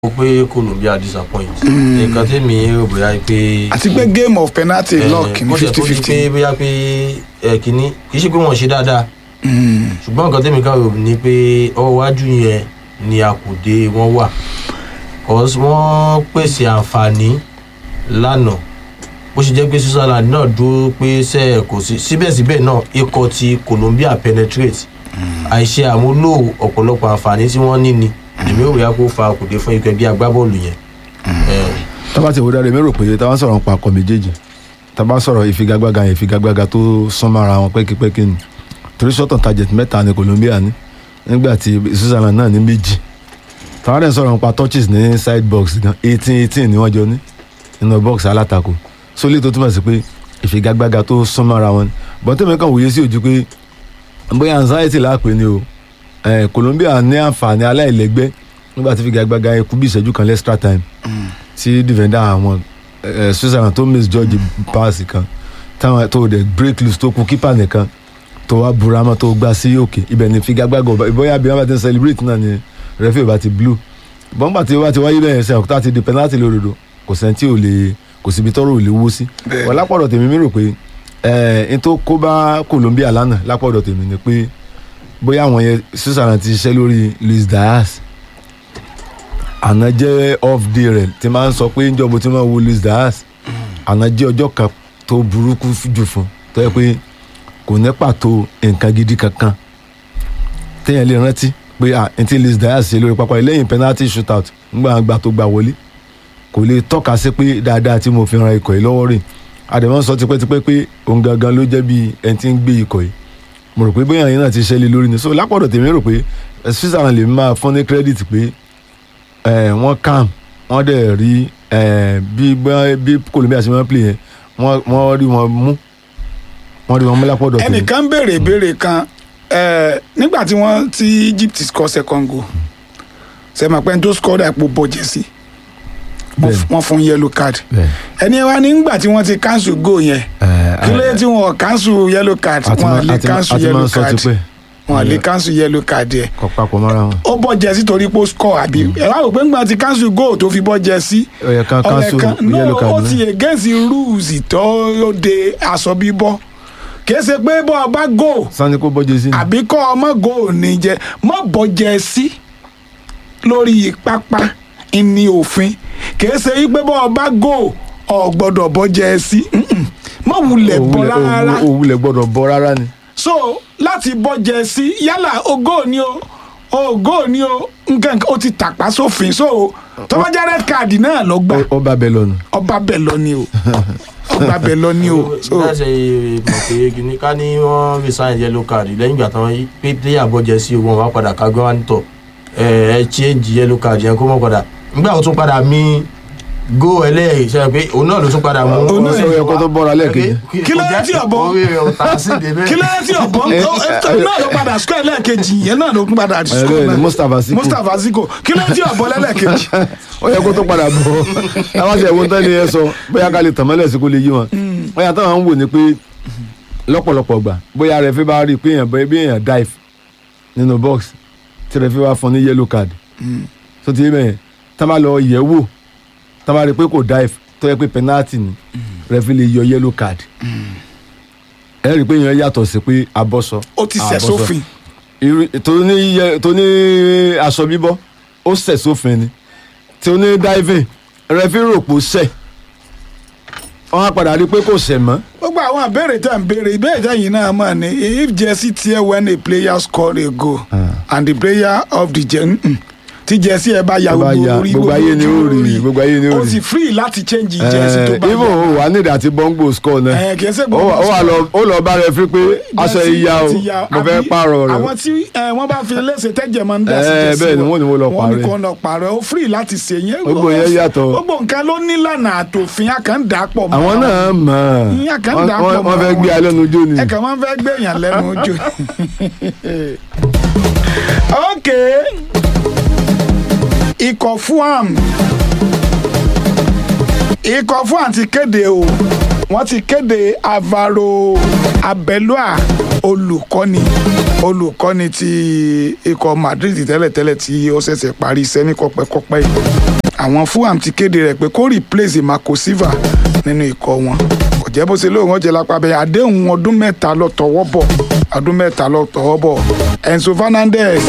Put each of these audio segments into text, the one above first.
ó pé Colombia disappoint nǹkan tèmi rò bóyá pé àti pé game of penalty lock ní ó jẹ́ fifty tó di fifty. pé bóyá pé ẹ kìíní kì í ṣe pé wọ́n ṣe dáadáa ṣùgbọ́n nǹkan tèmi kan rò ní pé ọwọ́ iwájú yẹn ni àkùdé wọn wà cause wọ́n pèsè àǹfààní lánàá bó ṣe jẹ́ pé Switzerland náà dúró pé ṣe kò sí síbẹ̀síbẹ̀ náà ikọ̀ ti Colombia penetrate àìṣe àmúlò ọ̀pọ̀lọpọ̀ àǹfààní tí wọ́n ní ni èmi ò rí àpò fa àkùdé fún ikọ̀ ẹgbẹ́ agbábọ́ọ̀lù yẹn. Eh, tábà tí ìwúdà rẹ̀ mi rò pé tábà sọ̀rọ̀ nípa akọ méjèèjì tábà sọ̀rọ̀ ìfigagbága yẹn ìfigagbága tó súnmọ́ ara wọn pẹ́kípẹ́kí ni torí short on target mẹ́ta ni Colombia ní nígbà tí Switzerland náà ní méjì tábà dẹ̀ sọ̀rọ̀ nípa touches ní side box gan eighteen eighteen ni wọ́n jọ ní nínú box alátakò sólè tó túmọ̀ sí pé ìfigagbága tó súnmọ́ ara wọn ni bọ́tẹ́mi kan wòye sí ojú pé bóyá anxiety láàpẹ ni o eh, Colombia ní àǹfààní aláìlẹ́gbẹ́ nígbà tí ìfigagbága yẹn kú bí ìṣẹ́jú kan extra time tí defender àwọn eh, Switzerland tó miss George pass kan táwọn tó dẹ̀ break loose tó kú keeper nìkan tó wá burama tó gbá sí òkè ibẹ̀ ni ìfigagbága ọba bóyá bí wọ́n bá ti ń celebrate náà ni referee bá ti blue bọ́ńgbà tí wọ́n ti wáyé bẹ́ẹ̀ sẹ́yìn òkúta ti di penalty lódodo kò sẹ́ni tí ò lè kò síbi tọ́rọ̀ ò lè wó sí Bẹ́ẹ̀. wọ́n lápọ̀dọ̀ tèmi mi rò pé ẹ̀ n tó kó bá Colombia lánàá lápọ̀dọ̀ tèmi ni pé bóyá àwọn yẹn Switzerland ti ṣiṣẹ́ lórí Luis Diaz àná jẹ́ off day rẹ̀ tí máa ń sọ pé ń jọ̀bọ̀ tí máa wo Luis Diaz àná jẹ́ ọjọ́ kan tó burúkú jù fún tó yẹ pé kò ní pàtó nǹkan gidi kankan téèyàn lè rántí pé à n tí Luis Diaz ṣe lórí pápá lẹ́yìn penalty shootout ńgbà gbà tó gbà wọlé kò lè tọ́ka sí pé dáadáa tí mo fi ran ikọ̀ yìí lọ́wọ́ rè àdèmọ́ sọ tipẹ́tipẹ́ pé òun gangan ló jẹ́ bí ẹni tí ń gbé ikọ̀ yìí mo rò pé bóyá yẹn náà ti ṣẹlẹ̀ lórí ni so lápọ̀dọ̀ tèmi rò pé eh, Switzerland lè máa fún ní credit pé eh, wọ́n calm wọ́n dẹ̀ rí eh, bí bá- bí Colombia ṣe máa ń play yẹn wọ́n wọ́n rí wọn mú wọ́n rí wọn mú lápọ̀dọ̀ tèmi. ẹnìkan béèrè ìbéèrè kan eh, nígbà tí wọ́n ti Egypt score second goal sẹ́mi pé n tó score dà pò bọ̀jẹ̀ sí Bẹ́ẹ̀ni. wọ́n fún yellow card Bẹ́ẹ̀. ẹni ẹ wá nígbà tí wọ́n ti cancel goal yẹn Eh, kí ló eh, dé tí wọ́n cancel yellow card àti wọ́n máa- lè àti máa- cancel àti máa yellow ń sọ card tipẹ́ wọ́n lè cancel yellow card yẹn kọ papọ̀ mọ́ra wọn. ó bọ́ jẹ sí torí pé ó score àbí ẹ wá rò pé ńgbà tí cancel goal tó fi bọ́ jẹ sí ó yẹ ká cancel no yellow card ó náà. ti against rules tó de aṣọ bíbọ́ kì í ṣe pé bọ́ ọ bá goal sani kó bọ́jú sí ni. àbí kọ́ ọmọ goal ní jẹ mọ́ bọ́ jẹ sí lórí pápá ní òfin kì í ṣe pé bọ́ ọ bá goal ọ gbọ́dọ̀ bọ́ jẹ sí Mm-mm. mọ́ wulẹ̀ bọ́ Òwúlẹ̀- rárá òwú- òwúlẹ̀ gbọ́dọ̀ bọ́ rárá ni. so láti bọ́ jẹ sí yálà ogó ni o ogó ni o nǹkan ó ti tàpá sófin so tọ́wọ́jà red card náà lọ gbà Ó- ó bá bẹ lọ́nu. ọba bẹ̀ lọ ni o ọba bẹ̀ lọ ni o so láti mọ̀ pé kìíní ká ní wọ́n resign yellow card lẹ́yìn ìgbà tán pé player bọ́jẹ́ sí wọn wá padà ká gbọ́n wá nítọ̀ ẹ ẹ change yellow card yẹn kó mọ̀ padà nígbà tó tún padà mí go ẹlẹ́yìn ṣe pé òun náà ló tún padà mú. Òun náà ó yẹ kó tó bọ́ra lẹ́ẹ̀kejì. Kí ló dé tí ọ̀bọ? orí rẹ̀ ò tà sí débẹ̀. kí ló dé tí ọ̀bọ̀n náà ló padà square lẹ́ẹ̀kejì yẹn náà ló padà bẹ́ẹ̀ square ni, náà. Mustapha Siko. Mustapha Siko kí ló dé tí ọ̀bọ̀n lẹ́ẹ̀kejì ó yẹ kó tó padà bọ̀ àwọn àti ẹ̀wọ̀n tán ni ẹ sọ bóyá ká lè tàn mọ́lẹ̀ sí kó lè yí wọn. bóyá táwọn ń wò ni pé lọ́pọ̀lọpọ̀ gbà bóyá rẹ̀ fi bá rí i pé èèyàn bẹ́ẹ̀ bí èèyàn dive nínú box tí rẹ̀ fi wá fún ní yellow card tó ti yé bẹ́ẹ̀ tá bá lọ yẹ̀ wò tá bá rí i pé kò dive tó yẹ pé penalty ni rẹ̀ fi lè yọ yellow card ẹ rí i pé èèyàn yàtọ̀ sí pé abọ́sọ ó ti sẹ̀ abọ́sọ sófin irú tó ní yẹ tó ní aṣọ bíbọ́ ó sẹ̀ sófin ni tí ó ní diving rẹfí rògbò sẹ̀ wọ́n á padà rí i pé kò sẹ̀ mọ́ gbogbo àwọn àbẹ̀rẹ̀ tá à ń béèrè ìbéèrè tá yìí náà mọ̀ ni if jersey tear when a player score a goal and the player of the gen mm, tí jersey ẹ bá ya Tó bá gbogbo ya, orí gbogbo ayé ni ó ojú rí, orí, gbogbo ayé ni ó ó rí. sì free láti change jersey tó bá even ya. o wà nídìí àti bọ́ngbò score náà Ẹ, kì í ṣe ó gbogbo wà- ó wà lọ ó lọ bá rẹfí pé aṣọ Jersey ìyá o ti ya, mo fẹ́ àbí pààrọ̀ rẹ̀ àwọn tí ẹ, wọ́n bá fi léṣe tẹ́jẹ̀ máa ń dà sí Ẹ, jersey bẹ́ẹ̀ ni wọ́n ní wọ́n lọ wọ́n ní pààrọ̀ kó lọ pààrọ̀ ó free láti ṣe yẹn Gbogbo yẹn yàtọ̀. gbogbo nǹkan ló nílànà àtòfin àkàndá pọ̀ mọ́ àwọn náà mọ̀ Ìyá kan Wọ́n- dà pọ̀ wọ́n mọ́ wọ́n fẹ́ wọn. gbé alẹ́ nu jó ni ẹ kàn máa ń fẹ́ gbẹ̀yàn lẹ́nu ojú. ok ikọ̀ fuam ikọ̀ fuam ti kéde o wọ́n ti kéde Alvaro Abelua olùkọ́ni olùkọ́ni ti ikọ̀ Madrid tẹ́lẹ̀tẹ́lẹ̀ tí ó ṣẹ̀ṣẹ̀ parí iṣẹ́ ní kọpẹ́kọpẹ́ yìí àwọn Fulham ti kéde rẹ̀ pé kó replace Marco Silva nínú ikọ̀ wọn kò jẹ́ bó ṣe lóun ọ̀jẹ̀ lápá bẹ́ẹ̀ àdéhùn ọdún mẹ́ta lọ tọwọ́ bọ̀ ọdún mẹ́ta lọ tọwọ́ bọ̀ Enzo Fernandez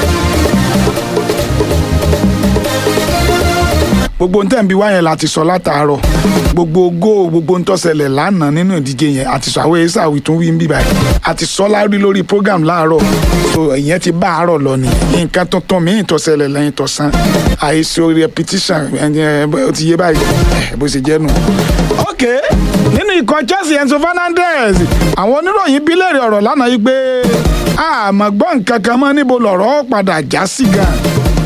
gbogbo ntẹ́ ń bi wá yẹn láti sọ látàárọ̀ gbogbo góò gbogbo ntọ́sẹ̀lẹ̀ lánàá nínú ìdíje yẹn àti sọ àwọn èsà ìtún wí ń bí báyìí àti sọ lárí lórí program láàárọ̀ so ìyẹn ti bá àárọ̀ lọ ni nǹkan tuntun míì tọ́sẹ̀lẹ̀ lẹ́yìn tọ̀sán àìsí repetition ẹ̀ ó ti yé báyìí ẹ̀ bó ṣe jẹ́ nù. ok nínú ikọ̀ Chelsea Enzo Fernandez àwọn oníròyìn bí léèrè ọ̀rọ̀ lánàá yìí pé àmọ́ gbọ́ nǹkan kan mọ́ níbo lọ̀rọ̀ padà já sí gan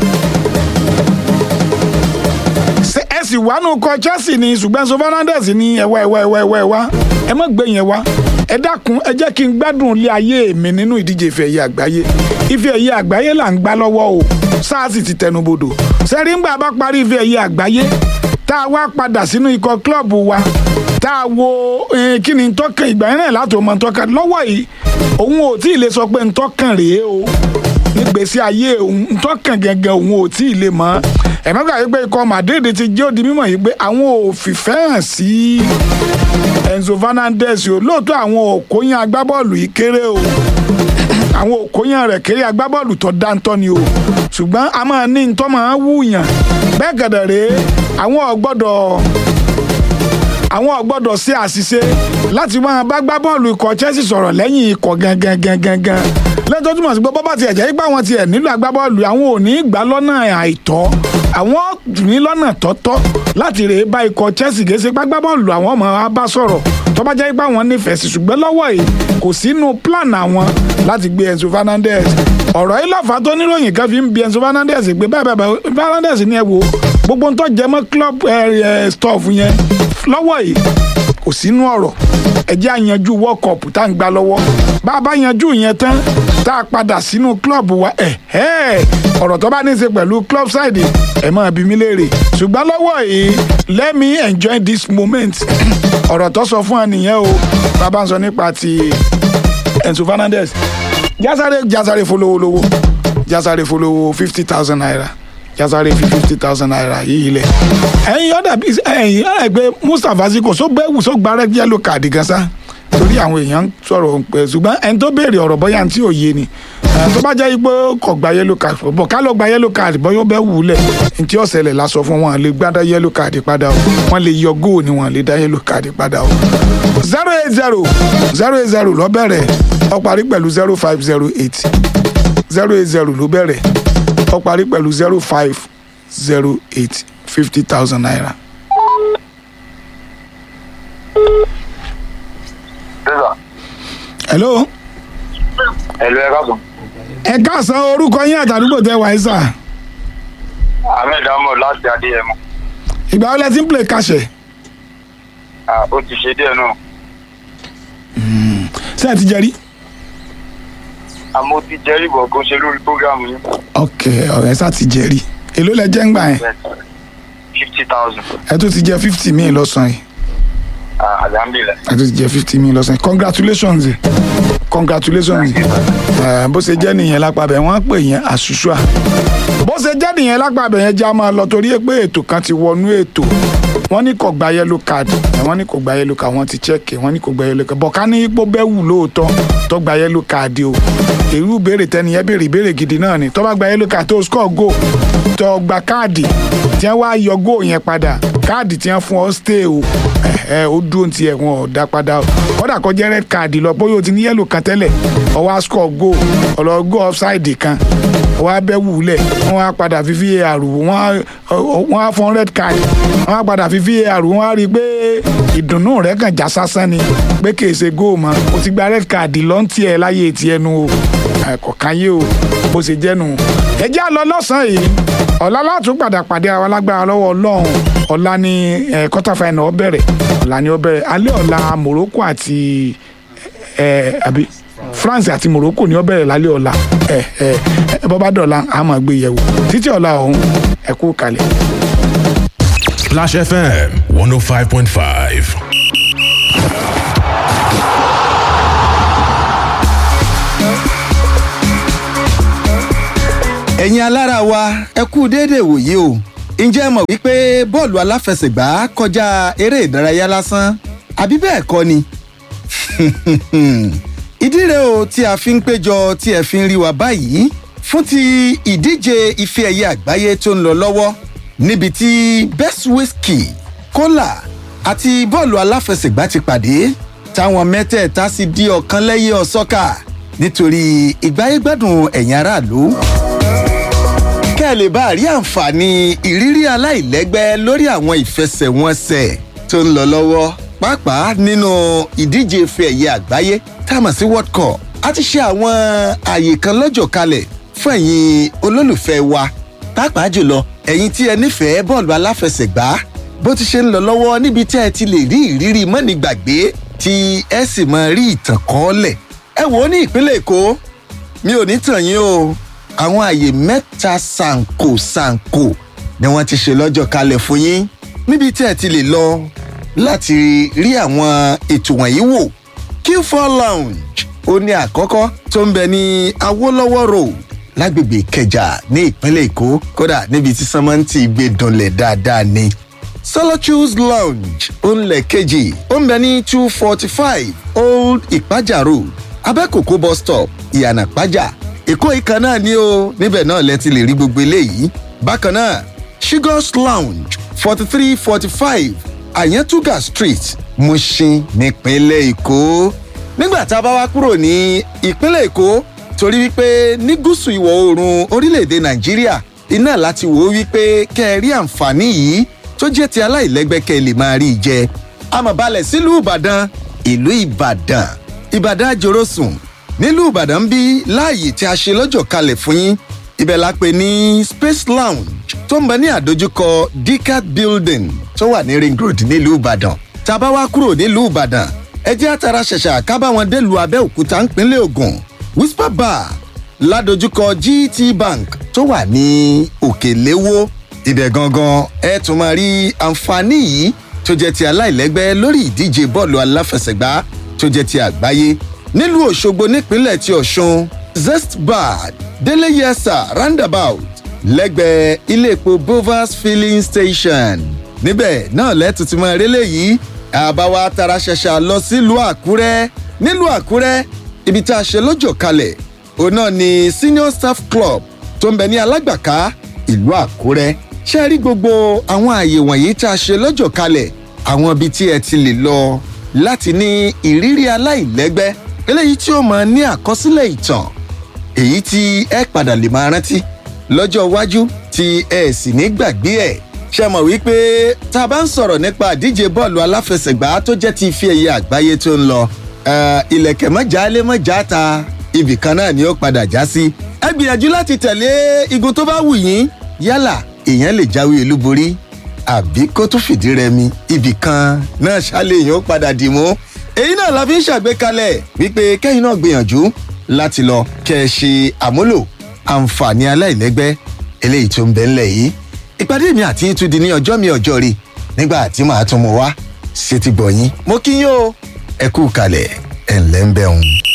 ṣe ẹ sì wá nù kọ Chelsea ni ṣùgbọ́n Enzo Fernandez ní ẹwà ẹwà ẹwà ẹwà ẹwà ẹ má gbé yẹn wá ẹ dákun ẹ jẹ́ kí n gbádùn ilé ayé mi nínú ìdíje ife ẹ̀yẹ àgbáyé ife ẹ̀yẹ àgbáyé là ń gbá lọ́wọ́ o SARS ti tẹnubodò sẹ́rí ńgbà bá parí ife ẹ̀yẹ àgbáyé tá a wá padà sínú ikọ̀ klọ́ọ̀bù wa tá a wo kí ni ntọ́kàn ìgbà yẹn náà láti ọmọ ntọ́kàn lọ́wọ́ yìí òun ò tí ì lè sọ pé ntọ́kàn rèé o nígbèsí ayé òun ntọ́kàn gẹ́gẹ́ òun ò tí ì lè mọ̀ ẹ̀mọ́gbà yìí pé ikọ̀ Madrid ti jẹ́ òdi mímọ̀ yìí pé àwọn ò fìfẹ́ hàn sí Enzo Fernandez o lóòótọ́ àwọn òkóyán agbábọ́ọ̀lù yìí kéré o àwọn òkóyán rẹ̀ kéré agbábọ́ọ̀lù tó dáńtọ́ ni o ṣùgbọ́n a máa ní ntọ́ máa wúyàn bẹ́ẹ̀ gẹ̀dẹ̀ rèé àwọn ò gbọ́dọ̀ àwọn ò gbọ́dọ̀ ṣe àṣìṣe láti máa bá gbá bọ́ọ̀lù ikọ̀ Chelsea sọ̀rọ̀ lẹ́yìn ikọ̀ gangan gangan gangan lẹ́tọ́ túmọ̀ sí pé bọ́bá tiẹ̀ jẹ́ ipá wọn tiẹ̀ nílò agbábọ́ọ̀lù àwọn ò ní gbà lọ́nà àìtọ́ àwọn ní lọ́nà tọ́tọ́ láti rèé bá ikọ̀ Chelsea gèsè gbágbábọ́ọ̀lù àwọn ọmọ wa bá sọ̀rọ̀ tó bá jẹ́ ipá wọn nífẹ̀ẹ́ sí ṣùgbọ́n lọ́wọ́ yìí kò sínú plan àwọn láti gbé Enzo Fernandez ọ̀rọ̀ yìí lọ́fà tó níròyìn kan fi ń bi Enzo Fernandez pé bẹ́ẹ̀ bẹ́ẹ̀ Fernandez ní ẹ wo gbogbo ń tó jẹ mọ́ club stuff yẹn lọ́wọ́ yìí kò sínú ọ̀rọ̀ ẹ jẹ́ àyanjú world cup tá à ń gbá lọ́wọ́ bá a bá yanjú yẹn tán tá a padà sínú club wa ẹ̀ ẹ́ ọ̀rọ̀ tó bá ní í ṣe pẹ̀lú club side ẹ̀ máa bí mi léèrè ṣùgbọ́n lọ́wọ́ yìí let me enjoy this moment ọ̀rọ̀ tó sọ fún ẹ nìyẹn o bàbá ń sọ nípa ti Enzo Fernandez jásáré jásáré folówólówó jásáré folówó fifty thousand naira jásáré fi fifty thousand naira yìí lẹ̀ ẹ̀yin ọ̀dà bíi ẹ̀yin ọ̀dà ẹgbẹ́ Mustapha Ziko só bẹ́ẹ̀ só gba rẹ́ yẹ́lò káàdì gan sá torí àwọn èèyàn sọ̀rọ̀ pẹ̀ ṣùgbọ́n ẹni tó béèrè ọ̀rọ̀ bọ́yá tí ò yé ni tó bá jẹ́ pé kò gba yẹ́lò káàdì bọ̀ ká lọ gba yẹ́lò káàdì bọ́ yóò bẹ́ wù ú lẹ̀ ntí ọ̀sẹ̀lẹ̀ la sọ fún wọn lè gbádá yẹ́lò káàdì padà o wọ́n lè yọ góò ni wọ́n lè dá yẹ́lò káàdì padà o. zero eight zero zero eight zero ló bẹ̀rẹ̀ ó parí pẹ̀lú zero five zero eight zero eight zero ló bẹ̀rẹ̀ ó parí pẹ̀lú zero five zero eight fifty thousand naira. hello. Hello, ẹ káàsán. ẹ káàsán orúkọ yín àtàdúgbò tẹ wáyé sà. Ahmed Ahmed láti Adéyẹmọ. ìgbà wo lẹ ti ń play kàṣẹ. Ah, Ó ti ṣe díẹ̀ náà. ṣé ẹ ti jẹ rí. Àmọ́ ó ti jẹ́ ìbọ̀ kó ṣe lórí prógrámù yín. ok ọ̀rẹ́ sá ti jẹ rí. èló lẹ jẹ́ ń gbà yẹn. Fifty thousand. ẹ tún ti jẹ fifty míì lọ́sàn-án yìí. Alhamdulilah. ẹ tún ti jẹ fifty míì lọ́sàn-án yìí. congratulations congratulations ẹ bó ṣe jẹ́ nìyẹn lápapẹ̀ wọ́n pè yẹn àṣùṣùà bó ṣe jẹ́ nìyẹn lápapẹ̀ yẹn já máa lọ torí pé ètò kan ti wọnú ètò wọ́n ní kò gba yellow card wọ́n ní kò gba yellow card wọ́n ti check wọ́n ní kò gba yellow card bọ̀ká ní ipò bẹ́ẹ̀ wù lóòótọ́ tó gba yellow card o èrú béèrè tẹniyẹn béèrè ìbéèrè gidi náà ni tó bá gba yellow card tó score goal tó gba káàdì tí wọ́n wá yọ goal yẹn padà káàdì tí wọ́n fún ọ stay o ẹ ó dúró ti ẹ̀ wọn ò dá padà o kódà kó jẹ́ red card lọ bóyá o ti ní yellow kan tẹ́lẹ̀ ó wá score goal ọ̀lọ́ goal offside kan wọ́n á bẹ́ wùlẹ̀ wọ́n á padà fi var wọ́n á fọ́n red card wọ́n á padà fi var wọ́n á rí i pé ìdùnnú rẹ̀ kàn já sásán ni pé kì í ṣe góò mọ́ o ti gba red card lọ́ntì ẹ̀ láyé tiẹ̀ nu o kọ̀ọ̀kan yé o bó ṣe jẹ́ nu. ẹ jẹ́ àlọ́ lọ́sàn-án yìí ọ̀la látún padà pàdé àwọn alágbára lọ́wọ́ ọlọ́run ọ̀la ni quarter final ó bẹ̀rẹ̀ ọ̀la ni ó bẹ̀rẹ̀ alẹ́ ọ̀la Morocco àti àbí France àti Morocco ni ó bẹ̀rẹ̀ lálẹ́ ọ̀la ẹ ẹ bọ́bá dọ̀la a máa gbé yẹ̀wò títí ọ̀la ọ̀hún ẹ kú kalẹ̀. Flash FM 105.5. ẹ̀yin alára wa ẹ kú déédéé wòye o ǹjẹ́ ẹ mọ̀ wípé bọ́ọ̀lù aláfẹsẹ̀gbá kọjá eré ìdárayá lásán àbí bẹ́ẹ̀ kọ́ ni ìdí rẹ̀ o tí a fi ń péjọ tí ẹ fi ń rí wa báyìí fún ti ìdíje ife ẹ̀yẹ àgbáyé tó ń lọ lọ́wọ́ níbi tí best whisky cola àti bọ́ọ̀lù aláfẹsẹ̀gbá ti pàdé táwọn mẹ́tẹ̀ẹ̀ta sì di ọ̀kan lẹ́yìn ọ̀sọ́kà nítorí ìgbáyégbádùn ẹ̀yin aráàlú kẹ́ ẹ lè bá rí àǹfààní ìrírí aláìlẹ́gbẹ́ lórí àwọn ìfẹsẹ̀wọnsẹ̀ tó ń lọ lọ́wọ́ pàápàá nínú ìdíje ife ẹ̀yẹ àgbáyé tá a mọ̀ sí world cup a ti ṣe àwọn àyè kan lọ́jọ́ kalẹ̀ fún ẹ̀yin olólùfẹ́ wa pàápàá jùlọ ẹ̀yin tí ẹ nífẹ̀ẹ́ bọ́ọ̀lù aláfẹsẹ̀gbá bó ti ṣe ń lọ lọ́wọ́ níbi tí ẹ ti lè rí ìrírí mọ́nìgbàgbé tí ẹ sì máa rí ìtàn kọ́ọ́lẹ̀ ẹ wò ó ní ìpínlẹ̀ èkó mi ò ní tàn yín o àwọn àyè mẹ́ta ṣàǹkò ṣàǹkò ni wọ́n ti ṣe lọ́jọ́ kalẹ̀ fún yín níbi tí ẹ ti lè lọ láti rí àwọn ètò wọ̀nyí wò q4 lounge ó ní àkọ́kọ́ tó ń bẹ ní awolowo road lágbègbè ìkẹjà ní ìpínlẹ̀ èkó kódà níbi tí sọmọ́ǹtì gbé dunlẹ̀ dáadáa ni solitudes lounge ó ń lẹ̀ kejì ó ń bẹ ní two forty five old ìpájà road abẹ́kòkó bus stop ìyànà pájà èkó ìkan náà ni ó níbẹ̀ náà lẹ ti lè rí gbogbo eléyìí bákan náà sugars lounge forty three forty five àyẹ́ntúgà street mushin nípínlẹ̀ èkó nígbà tá a bá wá kúrò ní ìpínlẹ̀ èkó torí wípé ní gúúsù ìwọ̀ oòrùn orílẹ̀-èdè nàìjíríà iná láti wò ó wípé kẹ́ ẹ rí àǹfààní yìí tó jẹ́ ti aláìlẹ́gbẹ́ kẹ́ ẹ lè máa rí i jẹ amọ̀balẹ̀ sílùú ìbàdàn ìlú ìbàdàn ìbàdàn àjòròsùn nílùú ìbàdàn bí láàyè tí a ṣe lọ́jọ́ kalẹ̀ fún yín ibẹ̀ la pè ní space lounge tó ń bẹ ní àdójúkọ decat building tó wà ní ring road nílùú ìbàdàn tá a bá wá kúrò nílùú ìbàdàn ẹ jẹ́ àtàrà ṣẹ̀ṣà kábàwọn délùú abẹ́òkúta ńpínlẹ̀ ògùn whisper bar ládojúkọ gt bank tó wà ní òkèléwó ibẹ̀ gangan ẹ tún máa rí àǹfààní yìí tó jẹ́ ti aláìlẹ́gbẹ́ lórí ìdíje bọ́ọ̀lù aláfẹsẹ̀gbá tó jẹ́ ti àgbáyé nílùú òṣogbo nípínlẹ̀ ti ọ̀ṣun zest bar délé yẹsà roundabout lẹ́gbẹ̀ẹ́ ilé epo bovas filling station níbẹ̀ náà lẹ́tù ti máa rélé yìí àbáwá tara ṣẹṣà lọ sílùú àkúrẹ́ nílùú àkúrẹ́ ibi tá a ṣe lọ́jọ́ kalẹ̀ òun náà ni senior staff club tó ń bẹ ní alágbàká ìlú àkúrẹ́ ṣe rí gbogbo àwọn àyè wọ̀nyí tá a ṣe lọ́jọ́ kalẹ̀ àwọn ibi tí ẹ ti lè lọ láti ní ìrírí aláìlẹ́gbẹ́ eléyìí tí ó máa ní àkọsílẹ̀ ìtàn èyí tí ẹ padà lè máa rántí lọ́jọ́ iwájú tí ẹ sì ní gbàgbé ẹ̀ ṣe mọ̀ wípé tá a bá ń sọ̀rọ̀ nípa àdíje bọ́ọ̀lù aláfẹsẹ̀gbá tó jẹ́ ti ife ẹ̀yẹ àgbáyé tó ń lọ ilẹ̀kẹ̀ mọ́jà lé mọ́jà ta ibì kan náà ni ó padà já sí ẹ gbìyànjú láti tẹ̀lé igun tó bá wù yín yálà èèyàn lè jáwé olúborí àbí kó tún fìdí rẹmi ibì kan náà ṣálẹ̀ èèyàn ó padà dì mú èyí náà la fi ń ṣàgbékalẹ̀ wípé kẹ́yìn náà gbìyànjú láti lọ kẹ́ ẹ ṣe àmúlò àǹfààní aláìlẹ́gbẹ́ eléyìí tó ń bẹ ńlẹ̀ yìí ìpàdé mi àti tún di ní ọjọ́ mi ọjọ́ rí nígbà tí màá tún mọ wá ṣe ti gbọ̀yìn mo kí yín o ẹ kú kalẹ̀ ẹ̀ ńlẹ́ ń bẹ̀ òun.